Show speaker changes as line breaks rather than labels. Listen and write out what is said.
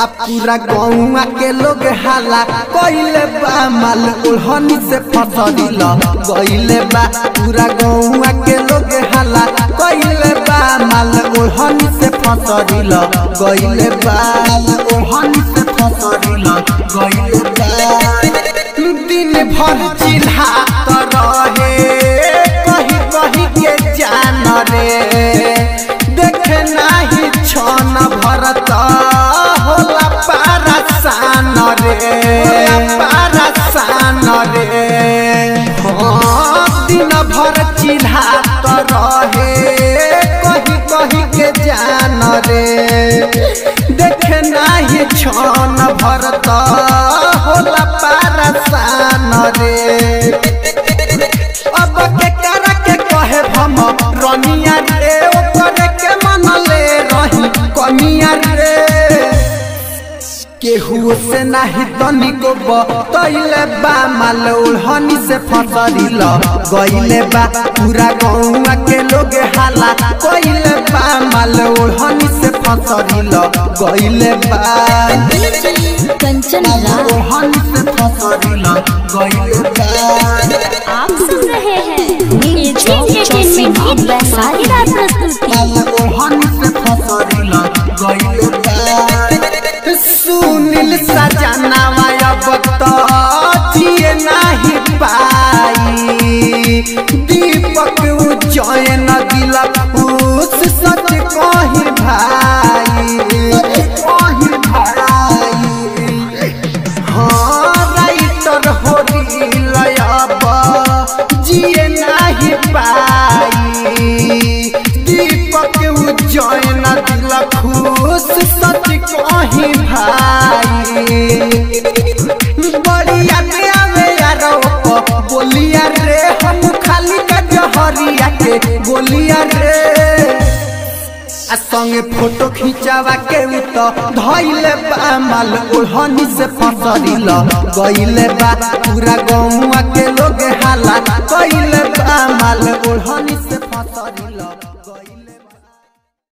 आ पूरा गौवा के लोग हाला कइले बा माल ओढ़नी से फसरिल गइले बा पूरा गौवा के लोग हाला कइले बा माल ओढ़नी से फसरिल गइले बा ओढ़नी से फसरिल गइले बा दिन भर चिल्हा रहे कही कही के जान रे देखे नाही छन भरत होला पारसान रे होला पारसान रे हाँ, दिन भर चिल्हा रहे कही कही के जान रे देखे नाही छन भरत होला पारसान रे अब के करा के कहे भम रनिया रे ओकरे के मनले रही कनिया रे केहू से नाही तनिको बतैले बा माल ओढ़नी से फसरिल गइले बा पूरा गौवा के लोग हाला कइले बा माल ओढ़नी से फसरिल गइले बा
कंचन राज
ओढ़नी से फसरिल गइले बा
आप सुन रहे हैं एजी एंटरटेनमेंट की धमाकेदार प्रस्तुति
सुनील सजनावा अब तो जिए नहीं पाई दीपक उज्जैन दिलक उस सच कही भाई कही भाई हाँ राइटर हो अब जिए नहीं पाई दीपक उज्जैन दिल खुश सच कही भाई बड़िया में आवे यार बोलिया रे हम खाली का जहरिया के बोलिया रे आ संगे फोटो खिंचावा के उ तो धइले बा माल ओढ़नी से फसरिल गइले बा पूरा गौवा के लोग हाला कइले बा माल ओढ़नी से फसरिल